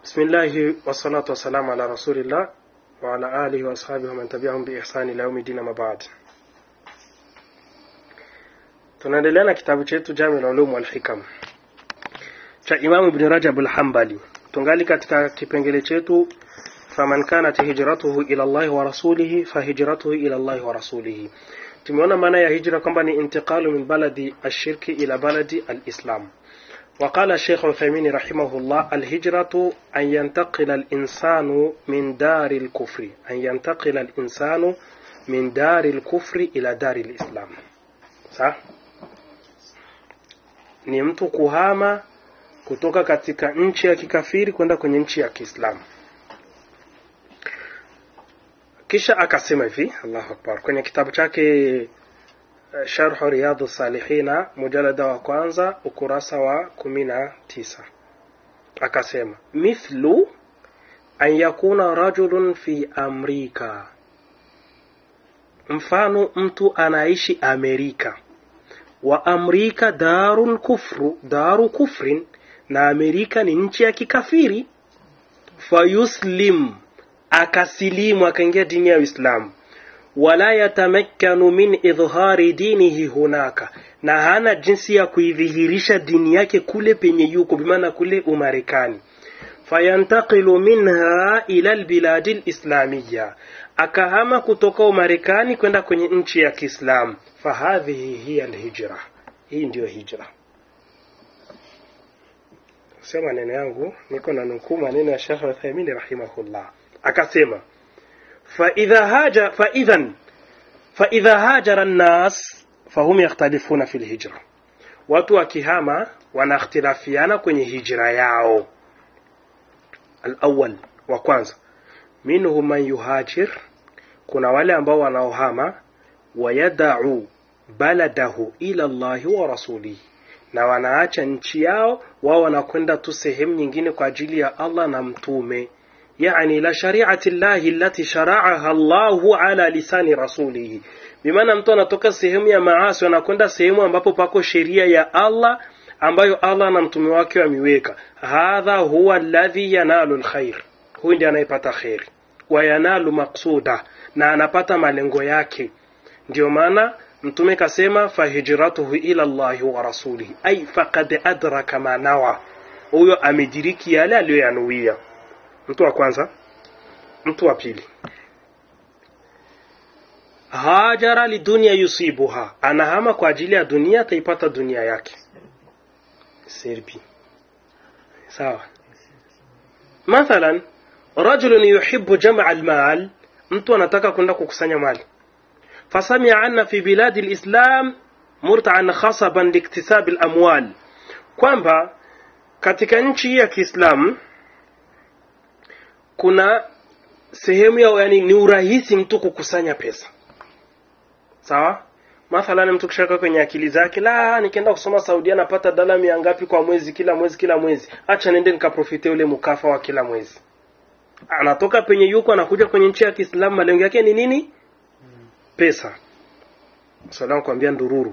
بسم الله والصلاة والسلام على رسول الله وعلى آله وأصحابه ومن تبعهم بإحسان إلى يوم الدين ما بعد tunaendelea na kitabu chetu Jami al-Ulum wal Hikam cha Imam Ibn Rajab al-Hanbali tungali katika kipengele chetu faman kanat hijratuhu ila Allah wa rasulihi fahijratuhu ila Allah wa rasulihi tumeona maana ya hijra kwamba ni intiqalu min baladi ashirki ila baladi alislam وقال الشيخ عثيمين رحمه الله الهجرة أن ينتقل الإنسان من دار الكفر أن ينتقل الإنسان من دار الكفر إلى دار الإسلام صح؟ ni mtu kuhama kutoka katika nchi ya kikafiri kwenda kwenye nchi ya Kiislamu. Kisha akasema hivi, Allahu Akbar, kwenye kitabu chake Sharhu Riyadhu Salihina mujalada wa kwanza ukurasa wa kumi na tisa akasema mithlu an yakuna rajulun fi Amrika, mfano mtu anaishi Amerika wa Amrika darun kufru daru kufrin, na Amerika ni nchi ya kikafiri. Fayuslim, akasilimu akaingia dini ya Uislamu wala yatamakkanu min idhhari dinihi hunaka, na hana jinsi ya kuidhihirisha dini yake kule penye yuko, bimaana kule Umarekani. Fayantaqilu minha ila albiladi alislamiya, akahama kutoka Umarekani kwenda kwenye nchi ya Kiislamu. Fahadhihi hiya alhijra, hii ndiyo hijra. Sio maneno yangu, niko na nukuu maneno ya Sheikh Uthaymeen rahimahullah, akasema فإذا هاجر فإذا فإذا هاجر الناس فهم يختلفون في الهجرة watu wakihama wanakhtilafiana kwenye hijra yao alawal wa kwanza minhum man yuhajir kuna wale ambao wanaohama wayadau baladahu ila llahi wa rasulihi na wanaacha nchi yao wao wanakwenda tu sehemu nyingine kwa ajili ya allah na mtume يعني لا شريعة الله التي شرعها الله على لسان رسوله bimaana mtu anatoka sehemu ya maasi anakwenda sehemu ambapo pako sheria ya Allah ambayo Allah na mtume wake wameweka hadha huwa alladhi yanalu lkhair huyu ndiye anayepata kheri wa yanalu maqsuda na anapata malengo yake ndio maana mtume kasema fahijratuhu ila Allahi wa rasulihi ay faqad adraka ma nawa huyo amediriki yale aliyoyanuia mtu wa kwanza mtu wa pili hajara lidunia yusibuha anahama kwa ajili ya dunia ataipata dunia yake serbi sawa mathalan rajulun yuhibbu jamaa almal mtu anataka kwenda kukusanya mali fasamia anna fi biladi lislam murtaan khasaban liiktisabi lamwal kwamba katika nchi ya kiislamu kuna sehemu ya yani ni urahisi mtu kukusanya pesa sawa mathalan mtu kishaka kwenye akili zake la nikienda kusoma saudia napata dala mia ngapi kwa mwezi kila mwezi kila mwezi acha nende nikaprofite ule mukafa wa kila mwezi anatoka penye yuko anakuja kwenye nchi ya kiislamu malengo yake ni nini pesa salamu kuambia ndururu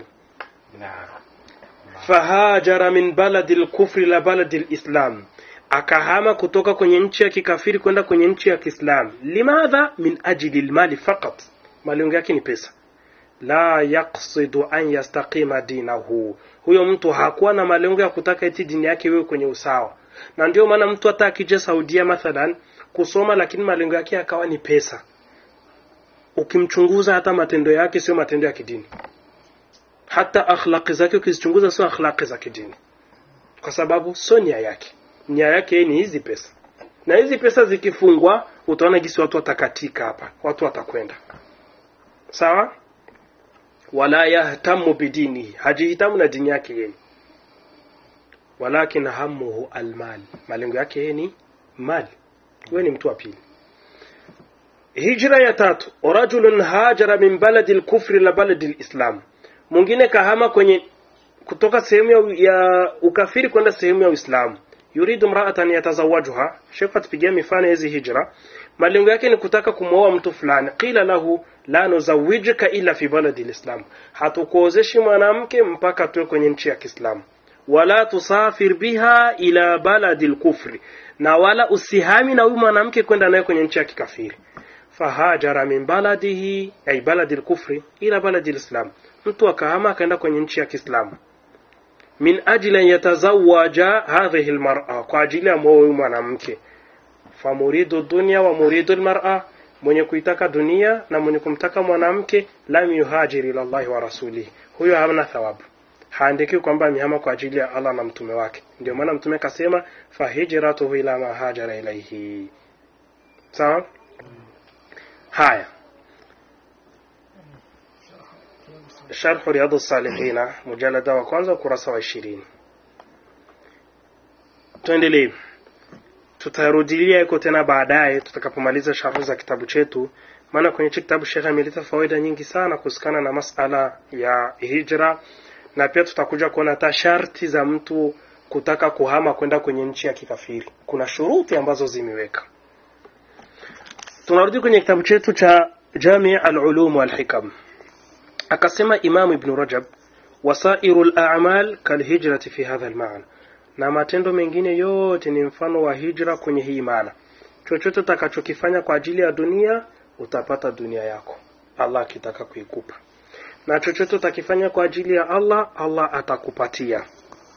fahajara min baladi lkufri la baladi lislam akahama kutoka kwenye nchi ya kikafiri kwenda kwenye nchi ya Kiislamu. Limadha? min ajli lmali faqat, malengo yake ni pesa. La yaqsidu an yastaqima dinahu, huyo mtu hakuwa na malengo ya kutaka eti dini yake iwe kwenye usawa. Na ndio maana mtu hata akija Saudia mathalan kusoma, lakini malengo yake akawa ni pesa, ukimchunguza hata matendo yake sio matendo ya kidini, hata akhlaqi zake ukizichunguza sio akhlaqi za kidini, kwa sababu sio nia yake nia yake ni hizi pesa, na hizi pesa zikifungwa, utaona gisi watu watakatika hapa, watu watakwenda sawa. Wala yahtamu bidinihi, hajihitamu na dini yake yeye, walakin hamuhu almal, malengo yake yeye ni mali. Wewe ni mtu wa pili. Hijra ya tatu, rajulun hajara min baladi lkufri la baladi lislam, mwingine kahama kwenye kutoka sehemu ya, ya ukafiri kwenda sehemu ya Uislamu yuridu mraatan yatazawajuha. Sheikh atupigia mifano hizi hijra, malengo yake ni kutaka kumwoa mtu fulani. Qila lahu la nuzawijika illa fi baladi lislam, hatukuozeshi mwanamke mpaka tuwe kwenye nchi ya Kiislamu. Wala tusafir biha ila baladi lkufri, na wala usihami na huyu mwanamke kwenda naye kwenye nchi ya kikafiri fahajara min baladihi ay baladi lkufri ila baladi lislam mtu akahama akaenda kwenye nchi ya kiislamu min ajli an yatazawaja hadhihi lmara kwa ajili ya mwoa huyu mwanamke famuridu dunya wa muridu lmara mwenye kuitaka dunia na mwenye kumtaka mwanamke lam yuhajiri ila llahi wa rasulihi huyo hamna thawabu haandikiwi kwamba amehama kwa ajili ya allah na mtume wake ndio maana mtume akasema fahijratuhu ila ma hajara ilaihi sawa haya sharhu riyadu salihina mujalada wa kwanza ukurasa wa ishirini tuendelee tutarudilia iko tena baadaye tutakapomaliza sharhu za kitabu chetu maana kwenye hichi kitabu shekhe ameleta fawaida nyingi sana kuhusikana na masala ya hijra na pia tutakuja kuona hata sharti za mtu kutaka kuhama kwenda kwenye nchi ya kikafiri kuna shuruti ambazo zimeweka tunarudi kwenye kitabu chetu cha jami alulum walhikam akasema imamu ibnu rajab wasairu lamal kalhijrati fi hadha lmaana na matendo mengine yote ni mfano wa hijra kwenye hii maana chochote utakachokifanya kwa ajili ya dunia utapata dunia yako allah akitaka kuikupa na chochote utakifanya kwa ajili ya allah allah atakupatia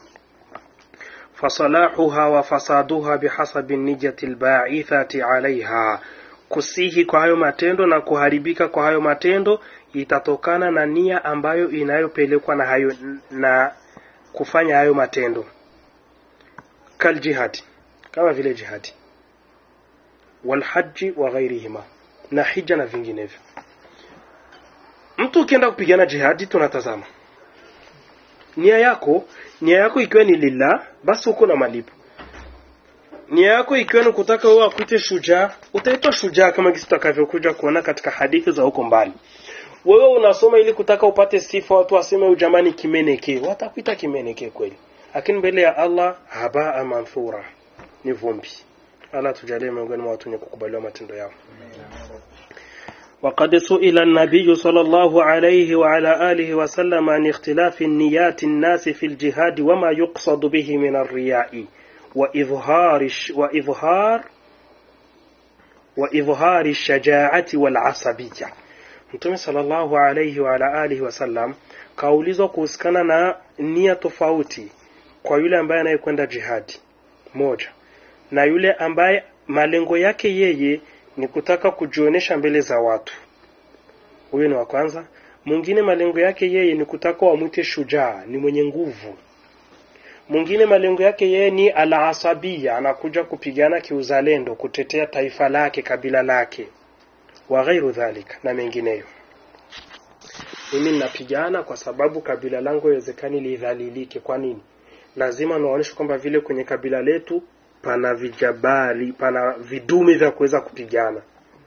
fasalahuha wa fasaduha bihasabi nijati lbaithati alaiha kusihi kwa hayo matendo na kuharibika kwa hayo matendo itatokana na nia ambayo inayopelekwa na hayo na kufanya hayo matendo kaljihadi kama vile jihadi walhaji wa ghairihima na hija na vinginevyo mtu ukienda kupigana jihadi tunatazama nia yako nia yako ikiwa ni lillah basi uko na malipo nia yako ikiwa ni kutaka wewe akuite shujaa utaitwa shujaa kama kisi tutakavyokuja kuona katika hadithi za huko mbali wewe unasoma ili kutaka upate sifa watu waseme ujamani kimeneke watakuita kimeneke kweli lakini mbele ya allah habaa manthura ni vumbi allah tujalie miongoni mwa watu wenye kukubaliwa matendo yao وقد سئل النبي صلى الله عليه وعلى آله وسلم عن اختلاف النيات الناس في الجهاد وما يقصد به من الرياء وإظهار وإظهار وإظهار الشجاعة والعصبية Mtume sallallahu alayhi wa ala alihi wasallam kaulizwa kuhusikana na nia tofauti kwa yule ambaye anayekwenda jihadi moja na yule ambaye malengo yake yeye ni kutaka kujionyesha mbele za watu huyo ni wa kwanza mwingine malengo yake yeye ni kutaka wamwite shujaa ni mwenye nguvu mwingine malengo yake yeye ni alasabia anakuja kupigana kiuzalendo kutetea taifa lake kabila lake wa ghairu dhalika na mengineyo mimi ninapigana kwa sababu kabila langu haiwezekani lidhalilike kwa nini lazima naonyesha kwamba vile kwenye kabila letu pana vijabali pana vidume vya kuweza kupigana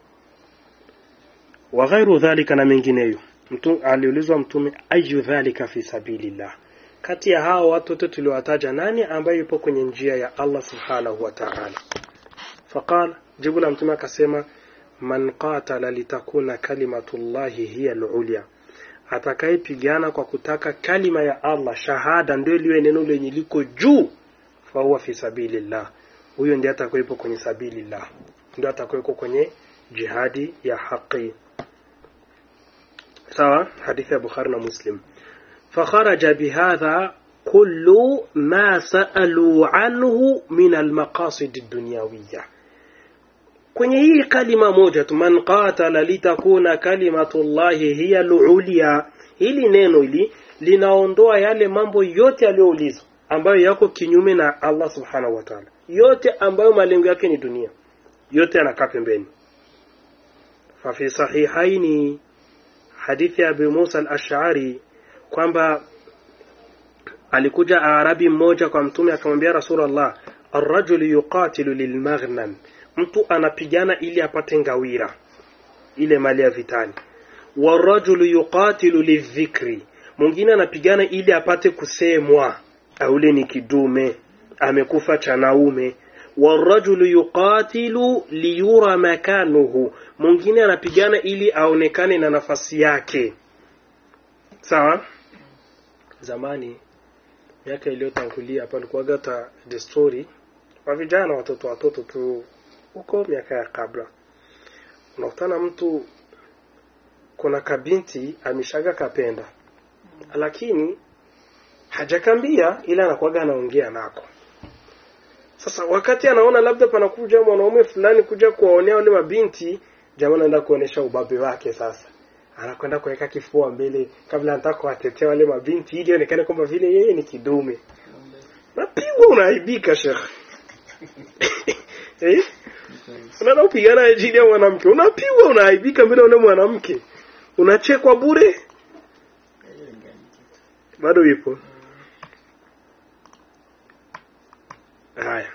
wa ghairu dhalika na mengineyo mtu aliulizwa mtume ayu dhalika fi sabilillah kati ya hao watu wote tuliowataja nani ambaye yupo kwenye njia ya Allah subhanahu wa ta'ala faqala jibu la mtume akasema man qatala litakuna kalimatullahi hiya al-ulya atakayepigana kwa kutaka kalima ya Allah shahada ndio liwe neno lenye liko juu fahuwa fi sabilillah huyo ndiye atakayepo kwenye sabilillah ndio atakayepo kwenye jihadi ya haki sawa hadithi ya Bukhari na Muslim fakharaja bihadha kullu ma sa'alu anhu min almaqasid ad-dunyawiyya kwenye hii kalima moja tu man qatala litakuna kalimatullahi hiya al-ulya hili neno hili linaondoa yale mambo yote yaliyoulizwa ambayo yako kinyume na Allah subhanahu wa ta'ala yote ambayo malengo yake ni dunia yote yanakaa pembeni fafi sahihaini hadithi ya Abu Musa al-Ash'ari kwamba alikuja arabi mmoja kwa mtume akamwambia Rasulullah arrajulu yuqatilu lilmaghnam mtu anapigana ili apate ngawira ile mali ya vitani warajulu yuqatilu lidhikri mwingine anapigana ili apate kusemwa aule ni kidume amekufa cha naume warajulu yuqatilu liyura makanuhu mwingine anapigana ili aonekane na nafasi yake sawa zamani miaka iliyotangulia palikuwaga ta desturi kwa vijana watoto watoto tu huko miaka ya kabla unakutana mtu kuna kabinti ameshaga kapenda lakini hajakambia ila anakuwaga anaongea nako sasa wakati anaona labda panakuja mwanaume fulani kuja kuwaonea wale mabinti jamaa anaenda kuonesha ubabe wake sasa anakwenda kuweka kifua mbele kabla anataka kuwatetea wale mabinti ili ionekane kwamba vile yeye ni kidume napigwa unaaibika shekh eh? unaenda kupigana ajili ya mwanamke unapigwa unaaibika mbele ya ule mwanamke unachekwa bure bado ipo haya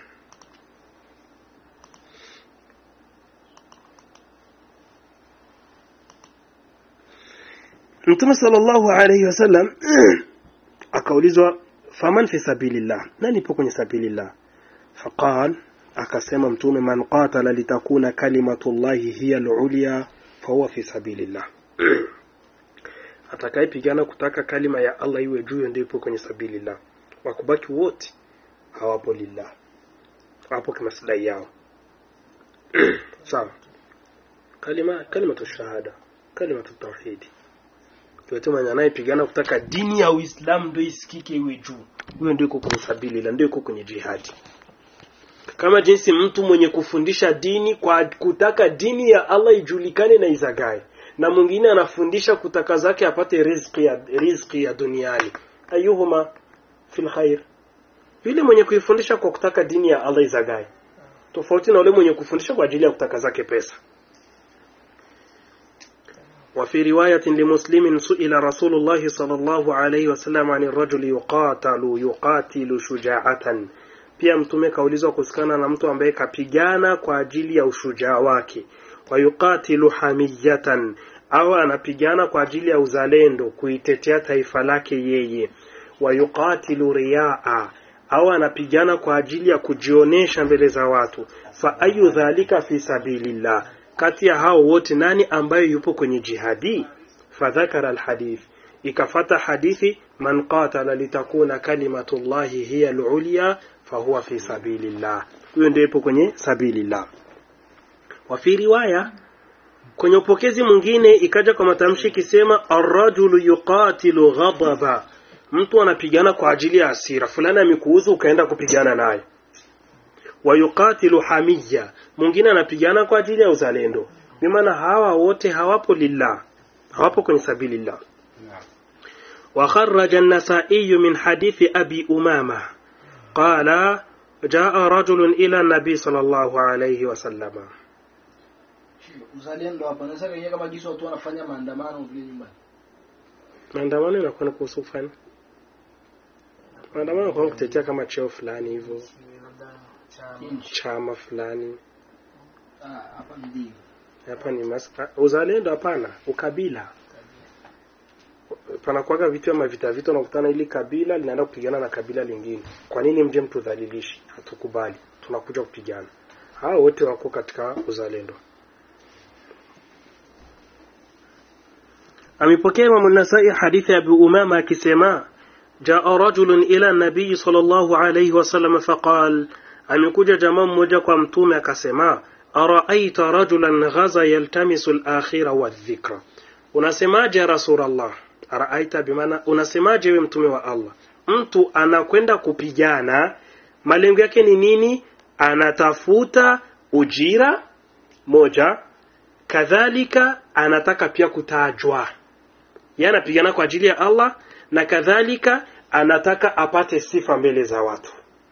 mtume sallallahu alayhi wasallam akaulizwa faman fi sabilillah nani ipo kwenye sabilillah faqal akasema mtume man qatala litakuna kalimatullahi hiya al-ulya fahuwa fi sabilillah atakayepigana kutaka kalima ya Allah iwe juu ndio ipo kwenye sabilillah wakubaki wote hawapo lillah hawapo kwa maslahi yao sawa kalima kalima shahada kalima tauhidi yote mwenye anayepigana kutaka dini ya Uislamu ndio isikike iwe juu huyo ndio yuko kwenye sabilillah ndio yuko kwenye jihadi kama jinsi mtu mwenye kufundisha dini kwa kutaka dini ya Allah ijulikane na izagae na mwingine anafundisha kutaka zake apate riziki ya riziki ya duniani ayuhuma fil khair yule mwenye kuifundisha kwa kutaka dini ya Allah izagae tofauti na yule mwenye kufundisha kwa ajili ya kutaka zake pesa وفي رواية لمسلم سئل رسول الله صلى الله عليه وسلم عن الرجل يقاتل يقاتل شجاعة pia mtume kaulizwa kusikana na mtu ambaye kapigana kwa ajili ya ushujaa wake wayuqatilu hamiyatan au anapigana kwa ajili ya uzalendo kuitetea taifa lake yeye wayuqatilu riaa au anapigana kwa ajili ya kujionesha mbele za watu fa ayu dhalika fi sabilillah kati ya hao wote nani ambaye yupo kwenye jihadi fadhakara alhadith ikafata hadithi man qatala litakuna kalimatullahi hiya alulya fahuwa fi sabilillah huyo ndio yupo kwenye sabilillah wa fi riwaya kwenye upokezi mwingine ikaja kwa matamshi ikisema arrajulu yuqatilu ghadaba mtu anapigana kwa ajili ya hasira fulani amekuuza ukaenda kupigana naye wayuqatilu hamiya mwingine anapigana kwa ajili ya uzalendo bimaana hawa wote hawapo lillah hawapo kwenye sabilillah وخرج النسائي من حديث أبي أمامة قال جاء رجل إلى النبي صلى الله عليه وسلم uzalendo hapa naweza kaingia kama jinsi watu wanafanya maandamano vile nyumbani maandamano inakuwa ni kuhusu fani maandamano kwa kutetea kama cheo fulani hivyo nchi chama fulani Ah, hapa ndio hapa ni maska uzalendo hapana ukabila panakuwaga vitu ama vita vita unakutana ili kabila linaenda kupigana na kabila lingine kwa nini mje mtudhalilishi hatukubali tunakuja kupigana hao wote wako katika uzalendo amepokea Imam Nasai hadithi ya Abu Umama akisema jaa rajulun ila nabii sallallahu alayhi wasallam faqal amekuja jamaa mmoja kwa mtume akasema araaita rajulan ghaza yaltamisu al-akhira wadh-dhikra unasemaje ya rasulullah araaita bimaana unasemaje wewe mtume wa Allah mtu anakwenda kupigana malengo yake ni nini anatafuta ujira moja kadhalika anataka pia kutajwa yeye anapigana kwa ajili ya Allah na kadhalika anataka apate sifa mbele za watu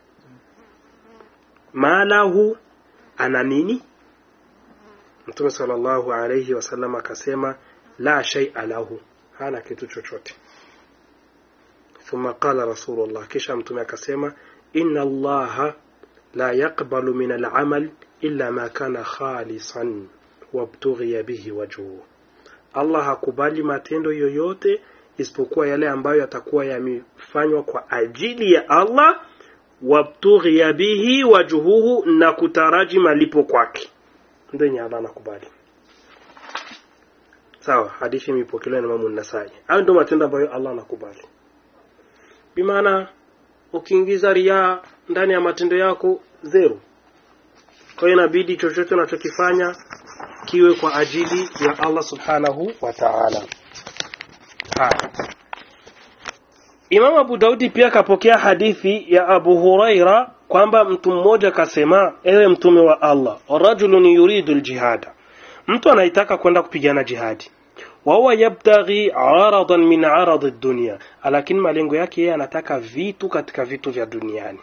malahu ana nini Mtume sallallahu alayhi wasallam akasema la shay'a lahu hana kitu chochote thumma qala rasulullah kisha mtume akasema inna allaha la yaqbalu min al'amal illa ma kana khalisan wabtughiya bihi wajhuhu Allah hakubali matendo yoyote isipokuwa yale ambayo yatakuwa yamefanywa kwa ajili ya Allah wabtughiya bihi wajhuhu na kutaraji malipo kwake ndio yenye Allah anakubali sawa hadithi imepokelewa na Imam An-Nasai hayo ndio matendo ambayo Allah anakubali bimaana ukiingiza ria ndani ya matendo yako zero kwa hiyo inabidi chochote unachokifanya kiwe kwa ajili ya Allah subhanahu wa ta'ala haya Imam Abu Daudi pia kapokea hadithi ya Abu Huraira kwamba mtu mmoja kasema ewe mtume wa Allah rajulun yuridu aljihada mtu anaitaka kwenda kupigana jihadi wa huwa yabtaghi aradan min arad ad-dunya lakini malengo yake yeye anataka vitu katika vitu vya duniani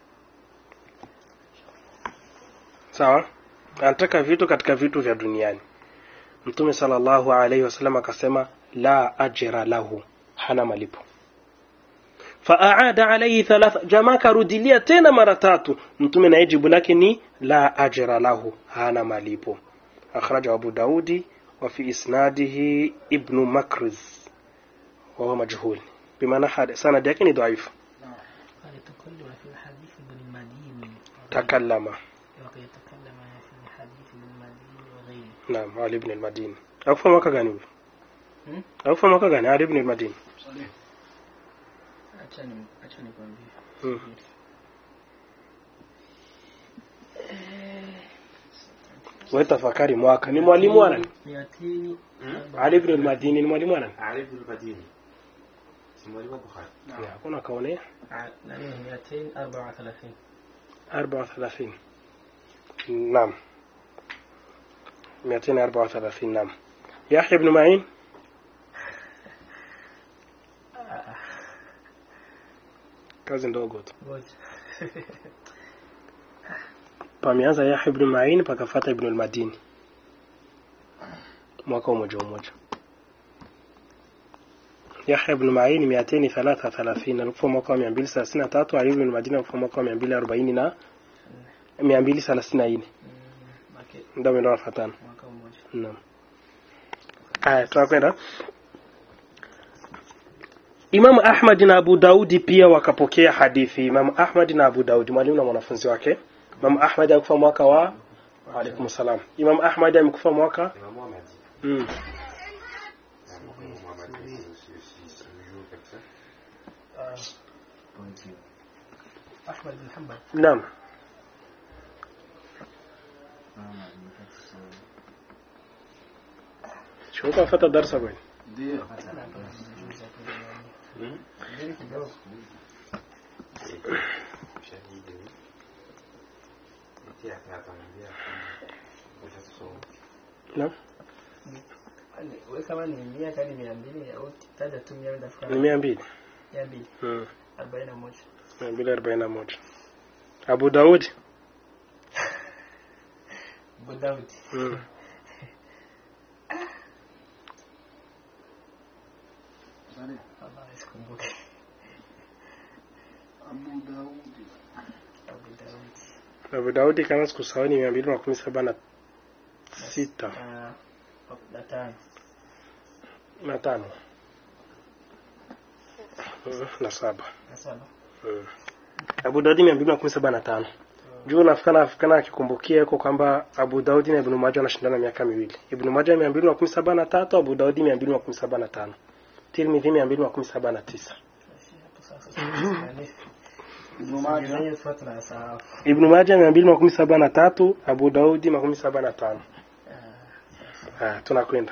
sawa anataka vitu katika vitu vya duniani mtume sallallahu alaihi wasallam akasema la ajra lahu hana malipo faaada alaihi thalatha jamaa karudilia tena mara tatu mtume naye jibu lake ni la ajra lahu hana malipo akhraja abu daudi wa fi isnadihi ibnu makriz وهو مجهول بمعنى حد- سند yake ni dhaifu قال يتكلم في الحديث بالمدين takallama ويتكلم في الحديث بالمدين وغيره naam ali ibn al-madini akufa mwaka gani huyo Hmm? akufa mwaka gani ali ibn al-madini Saleh. achani achani kwambie Mm. wewe tafakari mwaka ni mwalimu wa nani miatini ali ibn al-madini ni mwalimu wa nani Ali ibn al-Madini si mwalimu wa Bukhari Ya, hakuna kaonea nani miatini arbaa thalathini 34 naam 234 naam Yahya ibn Ma'in kazi ndogo tu ngoja pameanza Yahya ibn Ma'in pakafata ibn al-Madini mwaka umoja umoja Yahya ibn Ma'in 233 alikufa mwaka wa 233 Ali ibn al-Madini alikufa mwaka wa 240 na 234 make ndio ndio wafatana mwaka mmoja Naam. Haya, tunakwenda. Imam Ahmad na Abu Daudi pia wakapokea hadithi. Imam Ahmad na Abu Daudi, mwalimu na mwanafunzi wake. Imam Ahmad alikufa mwaka wa wa alaikum salam. Imam Ahmad amekufa mwaka Imam Muhammad mm. Imam Muhammad si si si mjuu kabisa ahmad bin hanbal Naam. Shuka fata darsa bwana. Ndio. Mbili kidogo shahidi eti atamwambia utasoma Naam. Yaani, we kama ni mia kani mia mbili au taja tu mia nenda Ni fukara 200. mia mbili Mm. arobaini na moja 241. Abu Daudi. Abu Daud Mm. Saleh. Allah sikumbuke Abu Daudi. Abu Daud Abu Daudi kama sikusahau ni 217 sita na na tano na tano Mm, na saba na saba Mm. Abu Daudi mia mbili na kumi saba na tano juu nafikana afikana akikumbukia yuko kwamba Abu Daudi na Ibn Majah wanashindana miaka miwili Ibn Majah mia mbili na kumi saba na tatu Abu Daudi mia mbili na kumi saba na tano Tirmidhi mia mbili na kumi saba na tisa Basi hapo sasa Yaani, Ibn Majah. zingine zote tunasahau. Ibn Majah mia mbili na kumi saba na tatu Abu Daudi makumi saba na tano Ah, Ah, tunakwenda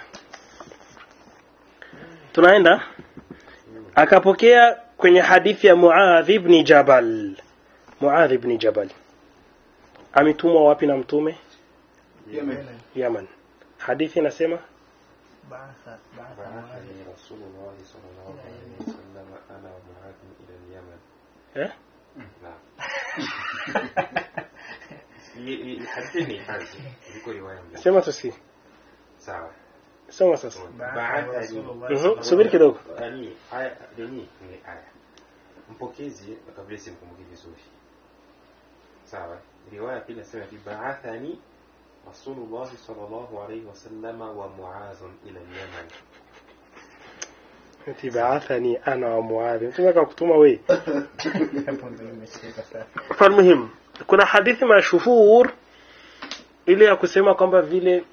tunaenda akapokea kwenye hadithi ya Muadh ibn Jabal Muadh ibn Jabal ametumwa wapi na mtume Yemen. Yaman hadithi inasema baatha baatha Muadh. بعثني رسول الله صلى الله عليه وسلم انا ومعاذ الى اليمن eh نعم حدثني حاجه iko riwaya mbili sema tusi sawa soma sasa Baatha Rasulullah Mhm, sallallahu subiri kidogo yani aya nini ni aya mpokezi kabla simkumbuki vizuri sawa riwaya pili nasema fi ba'athani rasulullah sallallahu alayhi wasallam wa muadh ila al-yaman ati baathani ana wa Muadh mtume akakutuma wewe Hapo ndio nimeshika sasa. falmuhim kuna hadithi mashuhur ile ya kusema kwamba vile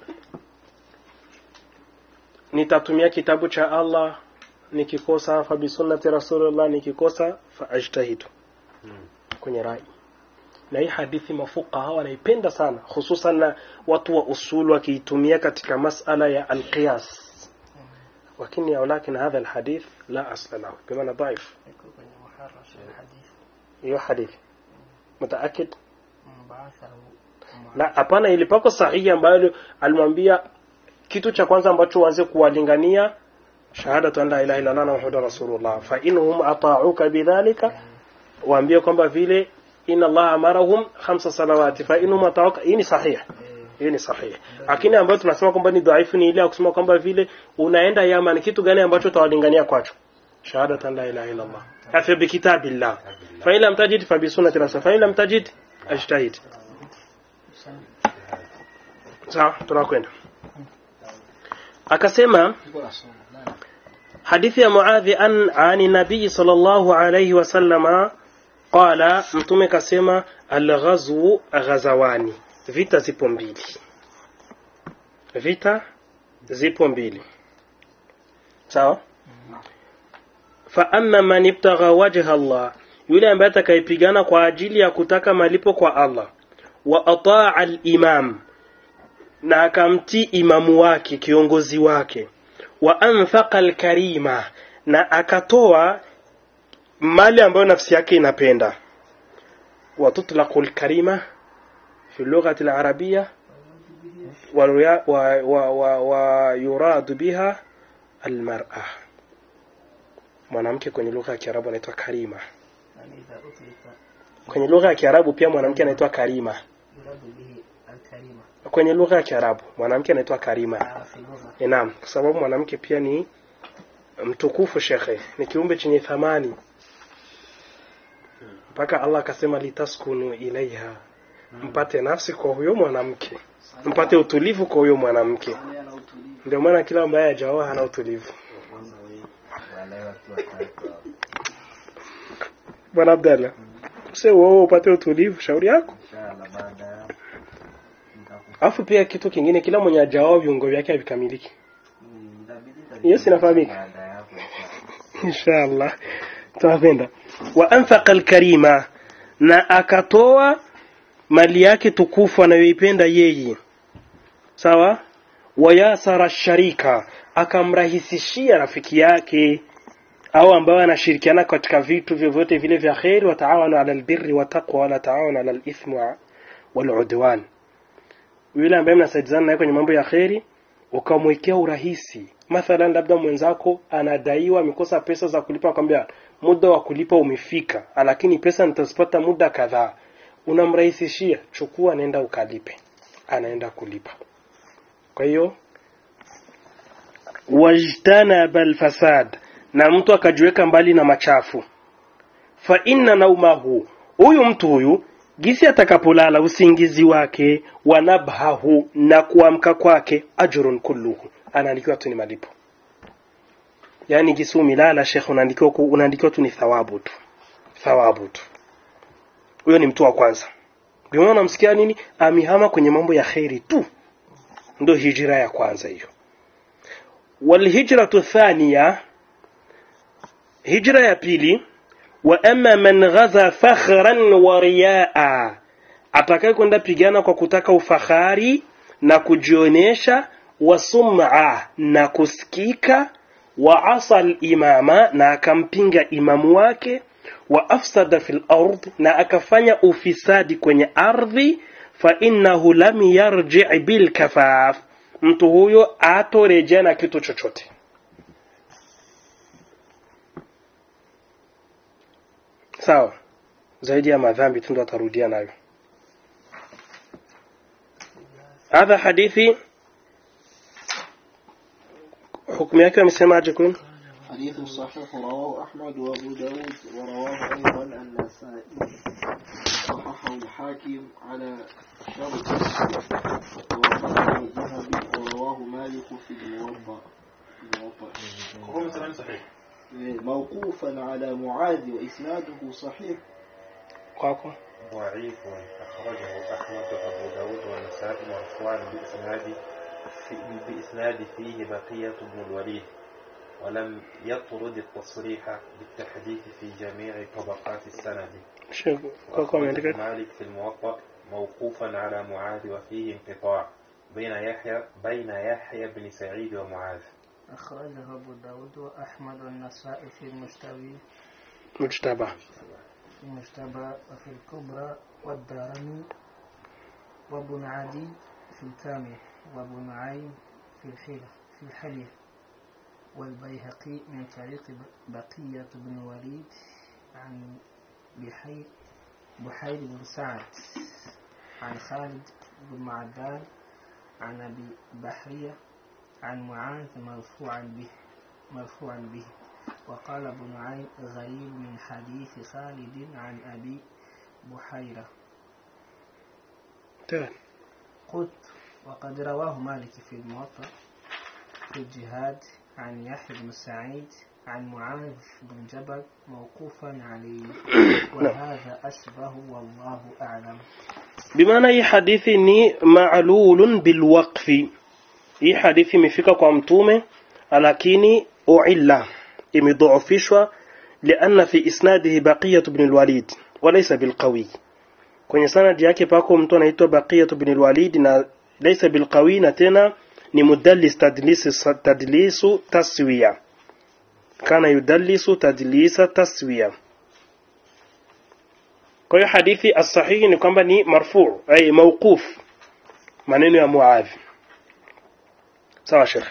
nitatumia kitabu cha Allah nikikosa fa bi sunnati rasulullah nikikosa fa ajtahidu hmm. kwenye rai na hii hadithi mafuqaha wanaipenda sana hususan na watu wa usul wakiitumia katika masala ya alqiyas lakini walakin hadha alhadith la asla lahu bimaana dhaif iko kwenye muharrash alhadith hiyo hadithi mutaakid mbaathahu la hapana ilipako sahihi ambayo alimwambia kitu cha kwanza ambacho uanze kuwalingania shahadatu an la ilaha illa allah wa muhammadur rasulullah fa inhum ata'uka bidhalika waambie kwamba vile inna allah amarahum khamsa salawati fa inhum ata'uka hii ni sahihi hii ni sahihi lakini ambayo tunasema kwamba ni dhaifu ni ile ya kusema kwamba vile unaenda Yaman kitu gani ambacho utawalingania kwacho shahadatu an la ilaha illa allah afa bi kitabillah fa in lam tajid fa bi sunnati rasul fa in lam tajid ajtahid sawa tunakwenda akasema Niko nasoma. Nani? hadithi ya muadhi an ani nabii sallallahu alayhi wasallama qala mtume kasema alghazwu ghazawani vita zipo mbili vita zipo mbili sawa fa amma man ibtagha wajha Allah yule ambaye atakayepigana kwa ajili ya kutaka malipo kwa Allah wa ataa al-imam na akamtii imamu wake kiongozi wake wa anfaqa al-karima na akatoa mali ambayo nafsi yake inapenda wa tutlaqu al-karima fi lughati al-arabiyya wa, wa, wa, wa, wa yuradu biha al-mar'a mwanamke kwenye lugha ya Kiarabu anaitwa karima yani idha utlika kwenye lugha ya Kiarabu pia mwanamke anaitwa karima yuradu bihi alkarima kwenye lugha ya Kiarabu mwanamke anaitwa karima Ah, fi lugha Eh, Naam, kwa sababu mwanamke pia ni mtukufu shekhe, ni kiumbe chenye thamani. Mpaka Allah akasema litaskunu ilaiha, mpate nafsi kwa huyo mwanamke, mpate utulivu kwa huyo mwanamke. Sali ana utulivu. Ndio maana kila ambaye hajaoa hana utulivu. wale watu watatu Bwana Abdalla, sasa wewe upate utulivu, shauri yako. inshallah baada ya Alafu pia kitu kingine, kila mwenye hajaoa viungo vyake havikamiliki. itabidi Hiyo sinafahamika. baada ya hapo inshallah tunapenda wa anfaqa alkarima na akatoa mali yake tukufu anayoipenda yeye sawa wayasara sharika akamrahisishia rafiki yake au ambao anashirikiana katika vitu vyovyote vile vya kheri wataawanu ala albirri wataqwa wala taawanu ala alithmi wa- waludwan yule ambaye mnasaidizana naye kwenye mambo ya kheri ukamwekea urahisi mathalan labda mwenzako anadaiwa amekosa pesa za kulipa akwambia muda wa kulipa umefika lakini pesa nitazipata muda kadhaa unamrahisishia chukua nenda ukalipe anaenda kulipa kwa hiyo wajtanaba alfasad na mtu akajiweka mbali na machafu fa inna naumahu huyu mtu huyu gisi atakapolala usingizi wake wanabhahu na kuamka kwake ajrun kulluhu anaandikiwa tu ni malipo yaani gisi umilala shekh unaandikiwa ku- unaandikiwa tu ni thawabu tu thawabu tu huyo ni mtu wa kwanza ndio maana unamsikia nini amihama kwenye mambo ya kheri tu ndio hijra ya kwanza hiyo walhijratu thaniya hijra ya pili wa amma man ghaza fakhran wa riyaa atakaye kwenda pigana kwa kutaka ufahari na kujionesha wa sum'a na kusikika wa asal imama na akampinga imamu wake wa afsada fil ard na akafanya ufisadi kwenye ardhi fa innahu lam yarji' bil kafaf mtu huyo atorejea na kitu chochote sawa zaidi ya madhambi tu ndo atarudia nayo hadha hadithi hukumu yake amesemaje kwenu حديث صحيح رواه أحمد وأبو داود ورواه أيضا النسائي صححه الحاكم على شرط ووافقه الذهبي ورواه مالك في الموضع الموضع موقوفا على معاذ وإسناده صحيح kwako ضعيف أخرجه أحمد وأبو داود والنسائي مرفوعا بإسناد في بإسناد فيه بقية بن الوليد ولم يطرد التصريح بالتحديث في جميع طبقات السند Sheikh kwako ameandika وأخرجه مالك في الموطأ موقوفا على معاذ وفيه انقطاع بين يحيى بين يحيى بن سعيد ومعاذ أخرجه أبو داود وأحمد والنسائي في المشتبه mujtaba في المشتبه وفي الكبرى والدارمي وابن عدي في الكامل وابو نعيم في الحلة في الحلية والبيهقي من طريق بقية بن وليد عن بحير بحير بن سعد عن خالد بن معدان عن أبي بحرية عن معاذ مرفوعا به مرفوعا به وقال ابن نعيم غريب من حديث خالد عن أبي بحيرة تمام قلت وقد رواه مالك في الموطأ في الجهاد عن يحيى بن سعيد عن معاذ بن جبل موقوفا عليه وهذا أشبه والله أعلم bimaana hii hadithi ni ma'lulun bilwaqfi hii hadithi imefika kwa mtume lakini uilla imedhoofishwa lianna fi isnadihi baqiyat ibn alwalid walaysa bilqawi kwenye sanadi yake pako mtu anaitwa baqiyat ibn alwalid na laysa bilqawi na tena ni mudallis tadlis tadlisu taswiya kana yudallisu tadlisa taswiya kwa hiyo hadithi as-sahihi ni kwamba ni marfu ay mawquf maneno ya Muadh sawa Sheikh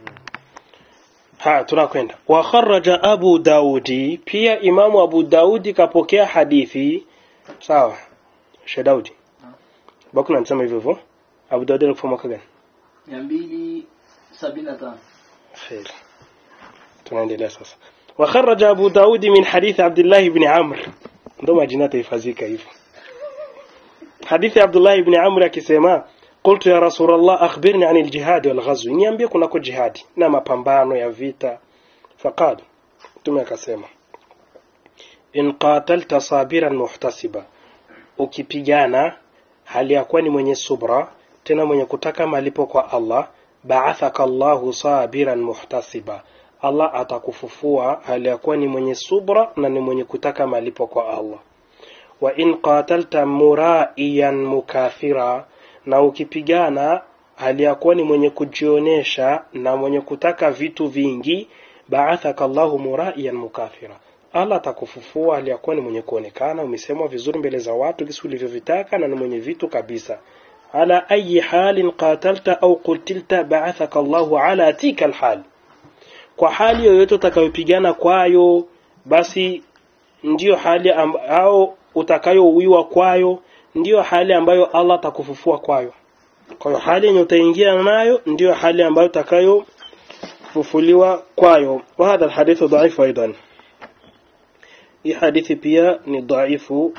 ha tunakwenda wa kharraja Abu Daudi pia Imamu Abu Daudi kapokea hadithi sawa Sheikh Daudi bakuna nisema hivyo hivyo Abu Daudi alikufa mwaka gani mia mbili sabini na tano خير tunaendelea sasa وخرج أبو داود من حديث عبد الله بن عمرو ndo majina taifazika hivyo hadithi ya Abdullah ibn Amr akisema qultu ya Rasulullah akhbirni anil jihad wal ghazw niambie kunako jihadi na mapambano ya vita faqad mtume akasema in qatalta sabiran muhtasiba ukipigana hali ya kuwa ni mwenye subra tena mwenye kutaka malipo kwa Allah ba'athaka Allahu sabiran muhtasiba Allah atakufufua hali ya kuwa ni mwenye subra na ni mwenye kutaka malipo kwa Allah wa in qatalta muraiyan mukathira na ukipigana hali ya kuwa ni mwenye kujionesha na mwenye kutaka vitu vingi ba'athaka Allahu muraiyan mukathira Allah atakufufua hali ya kuwa ni mwenye kuonekana umesemwa vizuri mbele za watu kisi ulivyovitaka na ni mwenye vitu kabisa ala ayi halin qatalta au qutilta ba'athaka Allahu ala tika alhal kwa hali yoyote utakayopigana kwayo basi ndiyo hali amb au utakayouiwa kwayo ndiyo hali ambayo Allah atakufufua kwayo kwa hiyo hali yenye utaingia nayo ndiyo hali ambayo utakayofufuliwa kwayo wa hadha alhadithu dhaifu aidan hii hadithi pia ni dhaifu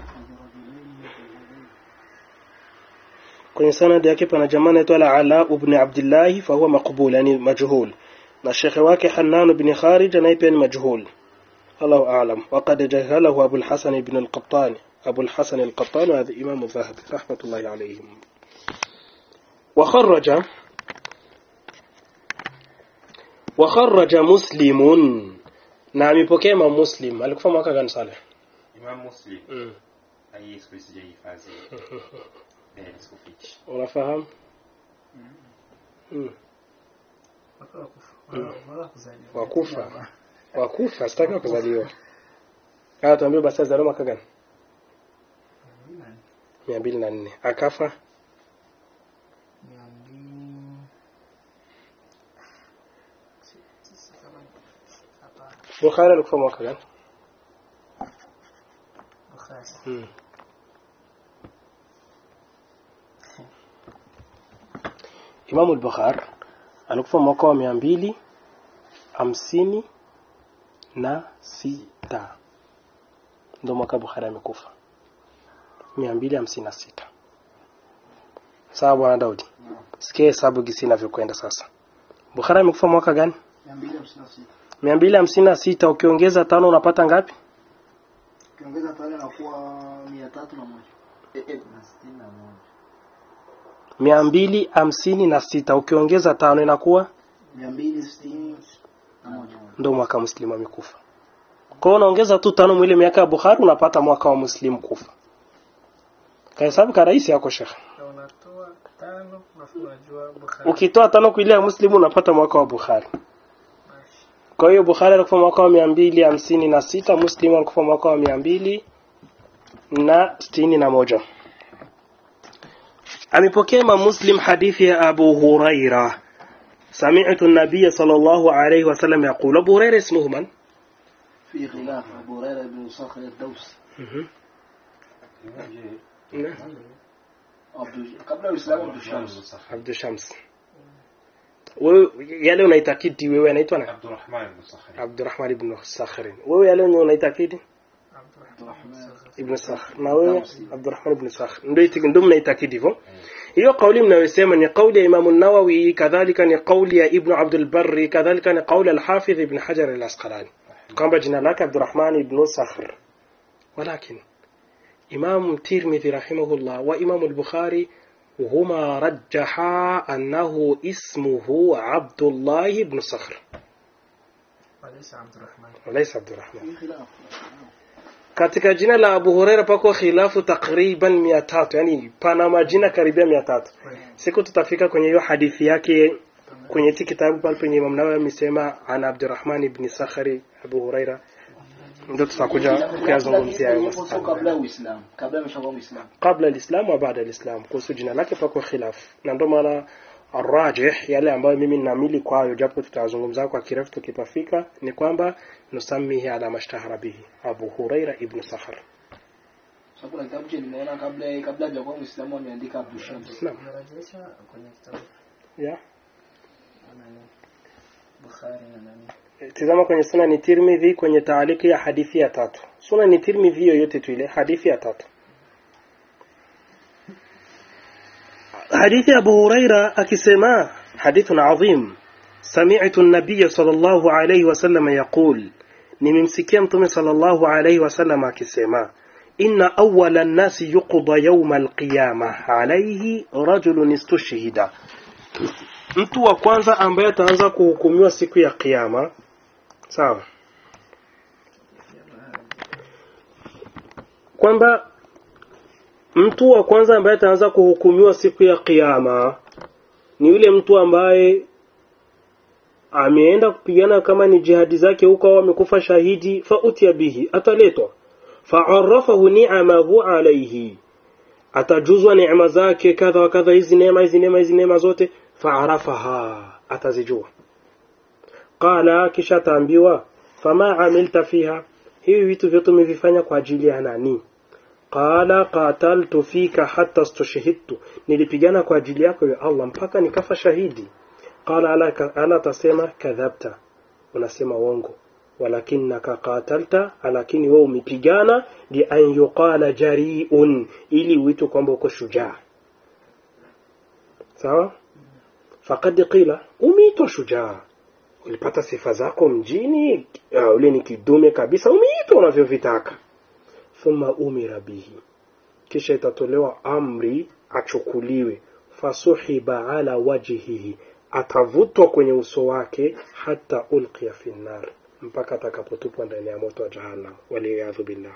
kwenye sanadi yake pana jamaa anaitwa Ala ibn Abdullah fa huwa maqbul yani majhul na shekhe wake Hannan ibn Kharij naye pia ni majhul الله أعلم وقد جهله أبو الحسن بن القطان أبو الحسن القطان وهذا إمام الذهبي رحمة الله عليهم وخرج وخرج مسلم نعم بكيما مسلم alikufa mwaka gani Saleh Imam Muslim mm. hii siku sijahifadhi eh sikufichi unafahamu mm. wakufa wakufa sitaki kuzaliwa haya tuambie basi azaliwa mwaka gani mia mbili na nne akafa Bukhari alikufa mwaka gani mm. Imamu al-Bukhari alikufa mwaka wa mia mbili hamsini na sita ndo mwaka Bukhari amekufa mia mbili hamsini na sita sawa bwana Daudi sikia hesabu gisi inavyokwenda sasa Bukhari amekufa mwaka gani mia mbili hamsini na sita mia mbili hamsini na sita ukiongeza tano unapata ngapi ukiongeza pale nakuwa mia tatu na moja mia mbili hamsini na sita ukiongeza tano inakuwa mia mbili sitini ndio mwaka muslimu amekufa kwa hiyo unaongeza tu tano mwile miaka ya Bukhari unapata mwaka wa muslimu kufa kahesabu ka rahisi yako shekhe Na unatoa tano alafu unajua Bukhari. ukitoa tano kwa ile ya muslimu unapata mwaka wa Bukhari Mashi. kwa hiyo Bukhari alikufa mwaka wa mia mbili hamsini na sita Muslim alikufa mwaka wa mia mbili na sitini na moja amepokea Imam Muslim hadithi ya Abu Huraira سمعت النبي صلى الله عليه وسلم يقول أبو هريرة اسمه من؟ في خلاف أبو هريرة بن صخر الدوسي عبد قبل الإسلام عبد الشمس عبد الشمس wewe yale unaitakidi wewe anaitwa na Abdurrahman ibn Sakhri. Abdurrahman ibn Sakhrin wewe yale wenye unaitakidi Abdurrahman. ibn Sakhr na wewe Abdurrahman ibn Sakhr ndio itiki ndio mnaitakidi hivyo hiyo kauli mnayosema ni kauli ya Imam an-Nawawi kadhalika ni kauli ya Ibn Abdul Barri kadhalika ni kauli al-Hafidh Ibn Hajar al-Asqalani kwamba jina lake Abdurrahman ibn Sakhr ولكن إمام الترمذي رحمه الله وإمام البخاري هما رجحا أنه اسمه عبد الله بن صخر وليس عبد الرحمن وليس عبد الرحمن في خلاف katika jina la Abu Huraira pako khilafu takriban mia tatu yani pana majina karibia mia tatu siku tutafika kwenye hiyo hadithi yake kwenye hiki kitabu pale penye Imam Nawawi amesema ana Abdurrahman ibn Sakhari Abu Huraira ndio tutakuja kuyazungumzia hayo Ilipotoka masala kabla ya Uislamu kabla ameshakuwa Muislamu kabla alislam wa baada alislam kuhusu jina lake pako khilaf na ndio maana arrajih yale ambayo mimi ninamili kwayo japo tutazungumza kwa kirefu tukipafika ni kwamba nusamihi ala mashtahara bihi Abu Huraira ibn Sakhar sasa kuna kitabu cha nimeona kabla kabla hajakuwa Muislamu ameandika Abdul Shams naam Unarejesha kwenye kitabu yeah. na nani? Bukhari na nani? tizama kwenye sunani tirmidhi kwenye taaliki ya hadithi ya tatu sunani tirmidhi yoyote tu ile hadithi ya tatu hadithi ya abu huraira akisema hadithun adhim sami'tu an-nabiy sallallahu alayhi wasallam yaqul nimemsikia mtume sallallahu alayhi wasallam akisema inna awwala an-nasi yuqda yawm al-qiyamah alayhi rajulun istushhida mtu wa kwanza ambaye ataanza kuhukumiwa siku ya kiyama sawa kwamba mtu wa kwanza ambaye ataanza kuhukumiwa siku ya kiyama ni yule mtu ambaye ameenda kupigana kama ni jihadi zake huko au amekufa shahidi fa utia bihi ataletwa fa'arafahu ni'amahu alayhi atajuzwa neema zake kadha wa kadha hizi neema hizi neema hizi neema zote fa'arafaha atazijua qala kisha ataambiwa fama amilta fiha hivi vitu vyote umevifanya kwa ajili ya nani qala qataltu fika hatta stushhidtu nilipigana kwa ajili yako ya Allah mpaka nikafa shahidi qala ala, ala tasema kadhabta unasema uongo walakinaka qatalta lakini wewe umepigana li an yuqala jari'un ili uitwe kwamba uko shujaa sawa faqad qila umeitwa shujaa ulipata sifa zako mjini uh, ule ni kidume kabisa umeitwa unavyovitaka thumma umira bihi kisha itatolewa amri achukuliwe fasuhiba ala wajhihi atavutwa kwenye uso wake hata ulqiya fi nar mpaka atakapotupwa ndani ya moto wa jahannam waliyadhu billah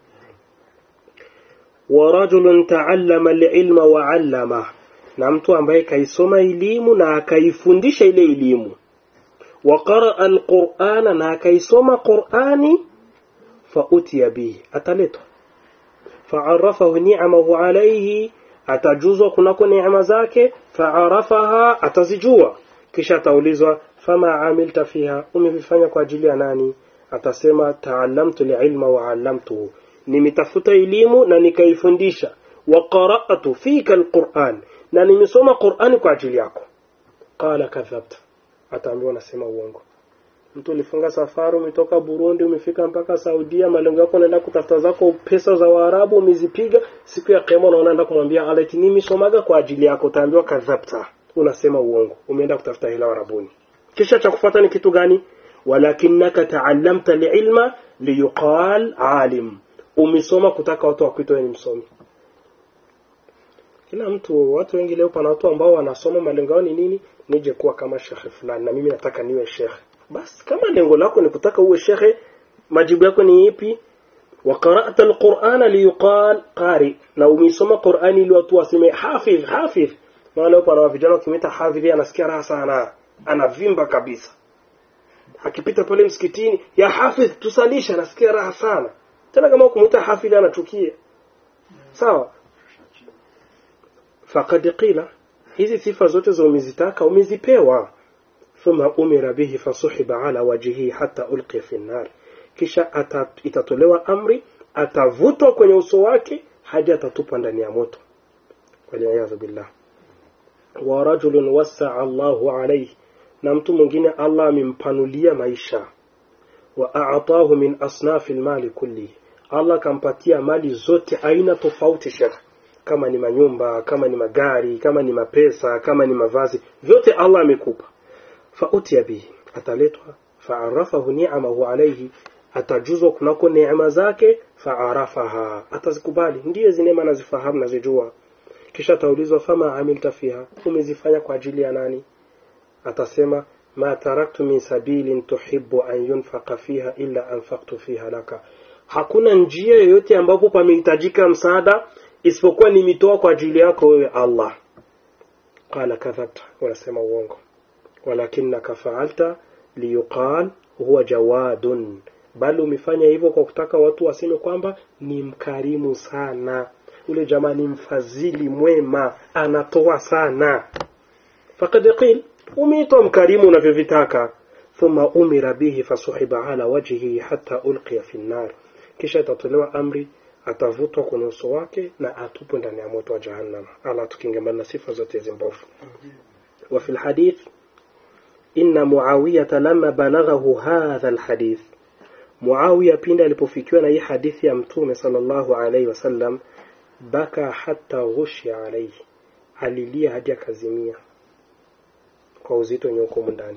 wa rajulun ta'allama al-ilma wa 'allama na mtu ambaye kaisoma elimu na akaifundisha ile elimu wa qaraa al-Qur'ana na akaisoma Qur'ani fa utiya bihi ataletwa fa'arafahu ni'amahu alayhi atajuzwa kunako neema zake fa'arafaha atazijua kisha ataulizwa fama amilta fiha umevifanya kwa ajili ya nani atasema ta'allamtu li'ilma wa 'allamtuhu nimetafuta elimu na nikaifundisha wa qara'tu fika alquran na nimesoma qur'ani kwa ajili yako qala kadhabta ataambiwa nasema uongo mtu ulifunga safari umetoka Burundi umefika mpaka Saudia malengo yako unaenda kutafuta zako pesa za Waarabu umezipiga siku ya kiyama unaenda kumwambia alati mimi somaga kwa ajili yako utaambiwa kadhabta unasema uongo umeenda kutafuta hela Warabuni kisha cha kufuata ni kitu gani walakinaka ta'allamta liilma liyuqal alim umesoma kutaka watu wakuitwe ni msomi kila mtu watu wengi leo pana watu ambao wanasoma malengo yao ni nini nije kuwa kama shekhe fulani na mimi nataka niwe shekhe basi kama lengo lako ni kutaka uwe shekhe majibu yako ni ipi wa qara'ta alqur'ana liyuqal qari na umeisoma qur'ani ili watu waseme hafidh hafidh maana hapo ana vijana wakimita hafidhi anasikia raha sana anavimba kabisa akipita pale msikitini ya hafidh tusalisha anasikia raha sana tena kama ukumuita hafidh anachukia sawa faqad qila hizi sifa zote za umezitaka umezipewa thumma umira bihi fasuhiba ala wajhihi hatta ulqiya fi nar kisha ata, itatolewa amri atavutwa kwenye uso wake hadi atatupwa ndani ya moto waliyadhu billah wa rajulun wasaa Allahu alayhi na mtu mwingine Allah amempanulia maisha wa a'atahu min asnafi almali kulli Allah kampatia mali zote aina tofauti shekh kama ni manyumba kama ni magari kama ni mapesa kama ni mavazi vyote Allah amekupa fautia bihi ataletwa faarafahu ni'amahu alayhi atajuzwa kunako neema zake faarafaha atazikubali ndiyo hizi neema nazifahamu nazijua kisha ataulizwa fama amilta fiha umezifanya kwa ajili ya nani atasema ma taraktu min sabilin tuhibbu an yunfaqa fiha illa anfaqtu fiha laka hakuna njia yoyote ambapo pamehitajika msaada isipokuwa nimitoa kwa ajili yako wewe Allah qala kadhabta wanasema uongo walakinaka faalta liyuqal huwa jawadun bali umefanya hivyo kwa kutaka watu waseme kwamba ni mkarimu sana ule jamaa ni mfadhili mwema anatoa sana faqad qil umeitwa mkarimu unavyovitaka thumma umira bihi fasuhiba ala wajhihi hatta ulqiya fi nnar kisha itatolewa amri atavutwa kwenye uso wake na atupwe ndani ya moto wa jahannam ala tukingemana na sifa zote hizi mbovu wa fi alhadith inna muawiyata lama balaghahu hadha alhadith muawiya pindi alipofikiwa na hii hadithi ya mtume sallallahu alaihi wasallam baka hata ghushi alaihi alilia hadi akazimia kwa uzito wenye uko ndani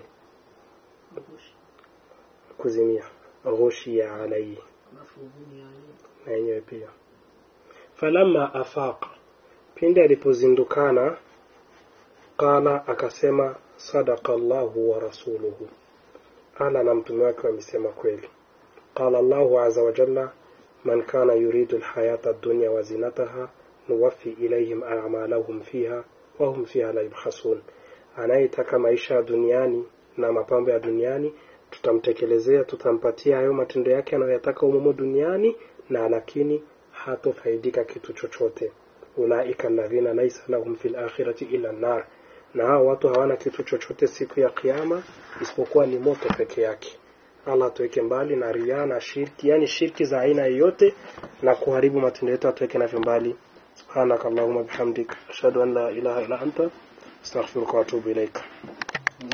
kuzimia ghushi alaihi na yenyewe pia falamma afaqa pindi alipozindukana qala akasema sadaqa Allahu wa rasuluhu ala na mtume wake wamesema kweli qala Allahu azza wa jalla man kana yuridu alhayata ad-dunya wa zinataha nuwaffi ilayhim a'malahum fiha wa hum fiha la yubkhasun anayetaka maisha ya duniani na mapambo ya duniani tutamtekelezea tutampatia hayo matendo yake anayoyataka umumo duniani na lakini hatofaidika kitu chochote ulaika alladhina laysa lahum fil akhirati illa nar na hao watu hawana kitu chochote siku ya kiyama isipokuwa ni moto peke yake Allah tuweke mbali na ria na shirki yani shirki za aina yoyote na kuharibu matendo yetu atuweke navyo mbali subhanakallahumma bihamdik ashhadu an la ilaha illa anta astaghfiruka wa atubu ilaika